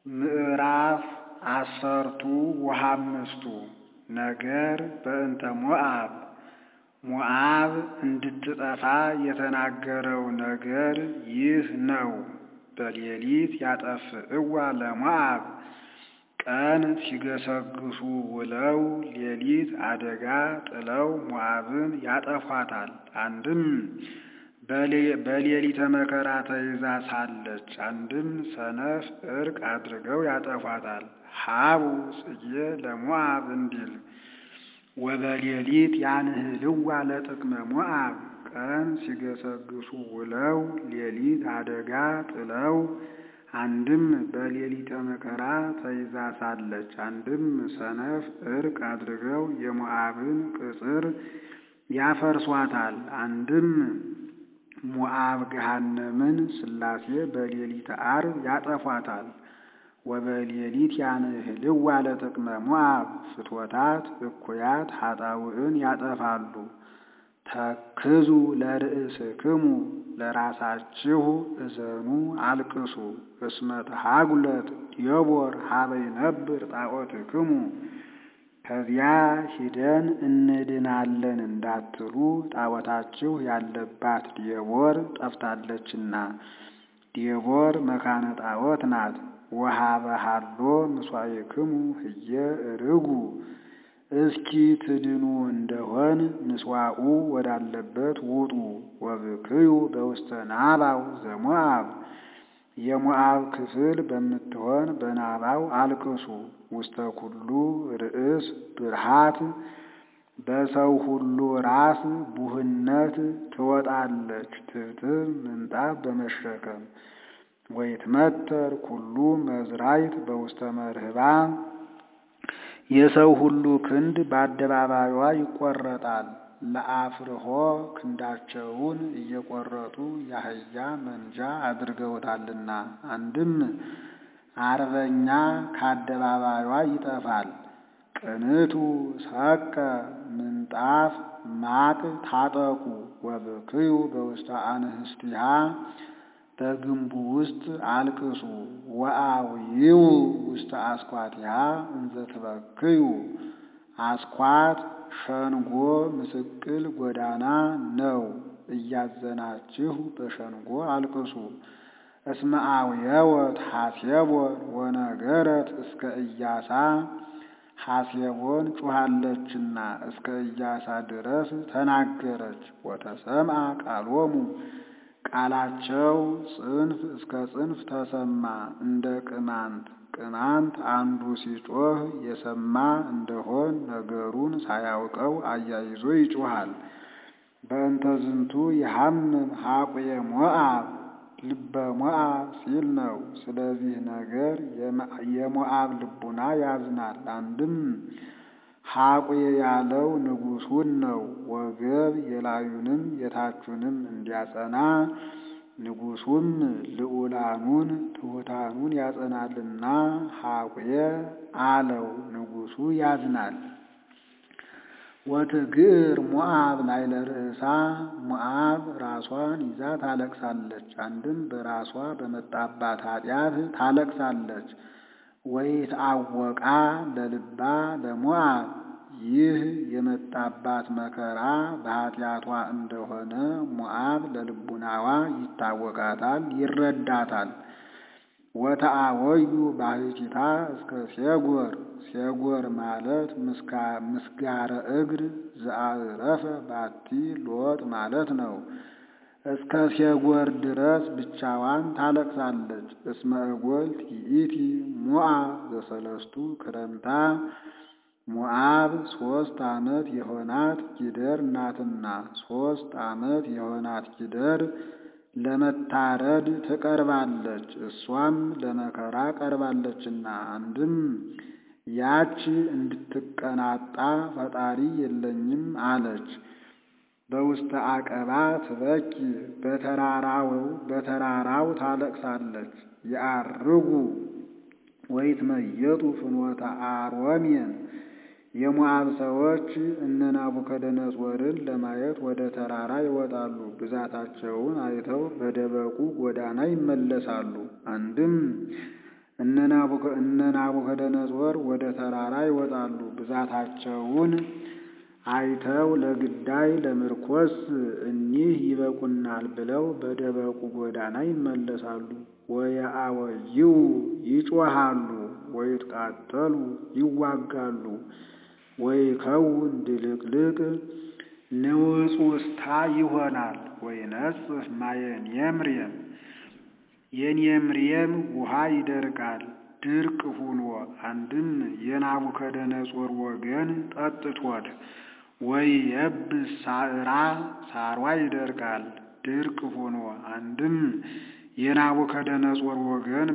ምዕራፍ አሰርቱ ወሃምስቱ ነገር በእንተ ሞዓብ ሞዓብ እንድትጠፋ የተናገረው ነገር ይህ ነው። በሌሊት ያጠፍእዋ ለሞዓብ ቀን ሲገሰግሱ ውለው ሌሊት አደጋ ጥለው ሞዓብን ያጠፏታል። አንድም በሌሊተ መከራ ተይዛ ሳለች፣ አንድም ሰነፍ ዕርቅ አድርገው ያጠፏታል። ሀቡ ጽጌ ለሞዓብ እንዲል ወበሌሊት ያንህልዋ ለጥቅመ ሞዓብ ቀን ሲገሰግሱ ውለው ሌሊት አደጋ ጥለው አንድም በሌሊተ መከራ ተይዛ ሳለች አንድም ሰነፍ ዕርቅ አድርገው የሞዓብን ቅጽር ያፈርሷታል። አንድም ሞዓብ ገሃነምን ሥላሴ በሌሊተ ዓርብ ያጠፏታል። ወበሌሊት ያንህልዋ ለጥቅመ ሞዓብ ፍትወታት እኩያት ኃጣውዕን ያጠፋሉ። ተክዙ ለርእስክሙ ለራሳችሁ እዘኑ አልቅሱ። እስመ ተሃጉለት ዲቦር ሀበ ይነብር ጣዖትክሙ ከዚያ ሂደን እንድናለን እንዳትሉ ጣዖታችሁ ያለባት ዲቦር ጠፍታለችና። ዲቦር መካነ ጣዖት ናት። ወሀበ ሀሎ ምስዋዕክሙ ህየ እርጉ እስኪ ትድኑ እንደሆን ምስዋዑ ወዳለበት ውጡ። ወብክዩ በውስተ ናባው ዘሞዓብ የሞዓብ ክፍል በምትሆን በናባው አልቅሱ። ውስተ ኩሉ ርእስ ብርሃት በሰው ሁሉ ራስ ቡህነት ትወጣለች ትብትብ ምንጣፍ በመሸከም ወይትመተር ኩሉ መዝራይት በውስተ መርህባ የሰው ሁሉ ክንድ በአደባባይዋ ይቆረጣል። ለአፍርሆ ክንዳቸውን እየቆረጡ የአህያ መንጃ አድርገውታልና። አንድም አርበኛ ከአደባባይዋ ይጠፋል። ቅንቱ ሰቀ ምንጣፍ ማቅ ታጠቁ ወብክዩ በውስተ አንህስቲሃ በግንቡ ውስጥ አልቅሱ። ወአውይው ውስተ አስኳቲሃ እንዘ ትበክዩ አስኳት ሸንጎ ምስቅል ጎዳና ነው። እያዘናችሁ በሸንጎ አልቅሱ። እስመ አውየወት ሐሴቦን ወነገረት እስከ ኢያሳ ሐሴቦን ጩኻለችና እስከ ኢያሳ ድረስ ተናገረች። ወተሰምዐ ቃሎሙ ቃላቸው ጽንፍ እስከ ጽንፍ ተሰማ እንደ ቅማንት ቅማንት አንዱ ሲጮህ የሰማ እንደሆን ነገሩን ሳያውቀው አያይዞ ይጮሃል። በእንተ ዝንቱ የሐምም ሐቁየ ሞዓብ ልበ ሞዓብ ሲል ነው። ስለዚህ ነገር የሞዓብ ልቡና ያዝናል። አንድም ሐቁየ ያለው ንጉሡን ነው። ወገብ የላዩንም የታቹንም እንዲያጸና ንጉሡም ልዑላኑን ትሑታኑን ያጸናልና ሐቁየ አለው። ንጉሡ ያዝናል። ወትግር ሞዓብ ላዕለ ርእሳ ሞዓብ ራሷን ይዛ ታለቅሳለች። አንድም በራሷ በመጣባት ኃጢአት ታለቅሳለች። ወይትአወቃ ለልባ ለሞዓብ ይህ የመጣባት መከራ በኃጢአቷ እንደሆነ ሞዓብ ለልቡናዋ ይታወቃታል፣ ይረዳታል። ወተአወዩ ባሕቲታ እስከ ሴጎር ሴጎር ማለት ምስጋረ እግር ዘአዕረፈ ባቲ ሎጥ ማለት ነው። እስከ ሴጎር ድረስ ብቻዋን ታለቅሳለች። እስመ እጎልት ይእቲ ሞዓብ ዘሰለስቱ ክረምታ ሞዓብ ሦስት ዓመት የሆናት ጊደር ናትና ሦስት ዓመት የሆናት ጊደር ለመታረድ ትቀርባለች። እሷም ለመከራ ቀርባለችና አንድም ያች እንድትቀናጣ ፈጣሪ የለኝም አለች። በውስተ አቀባ ትበኪ በተራራው በተራራው ታለቅሳለች። የአርጉ ወይትመየጡ ፍኖተ አሮሜን የሞዓብ ሰዎች እነ ናቡከደነጾርን ለማየት ወደ ተራራ ይወጣሉ። ብዛታቸውን አይተው በደበቁ ጎዳና ይመለሳሉ። አንድም እነ ናቡከደነጾር ወደ ተራራ ይወጣሉ። ብዛታቸውን አይተው ለግዳይ ለምርኮስ እኒህ ይበቁናል ብለው በደበቁ ጎዳና ይመለሳሉ። ወየአወይው ይጮሃሉ፣ ወይትቃተሉ ይዋጋሉ። ወይከውን ድልቅልቅ ንውጽውጽታ ይሆናል። ወይነጽፍ ማየ ኔምሬም የኔምሬም ውሃ ይደርቃል ድርቅ ሁኖ አንድም የናቡከደነጾር ወገን ጠጥቶት ወይ የብስ ሳዕራ ሳሯ ይደርቃል ድርቅ ሆኖ አንድም የናቡከደነጾር ወገን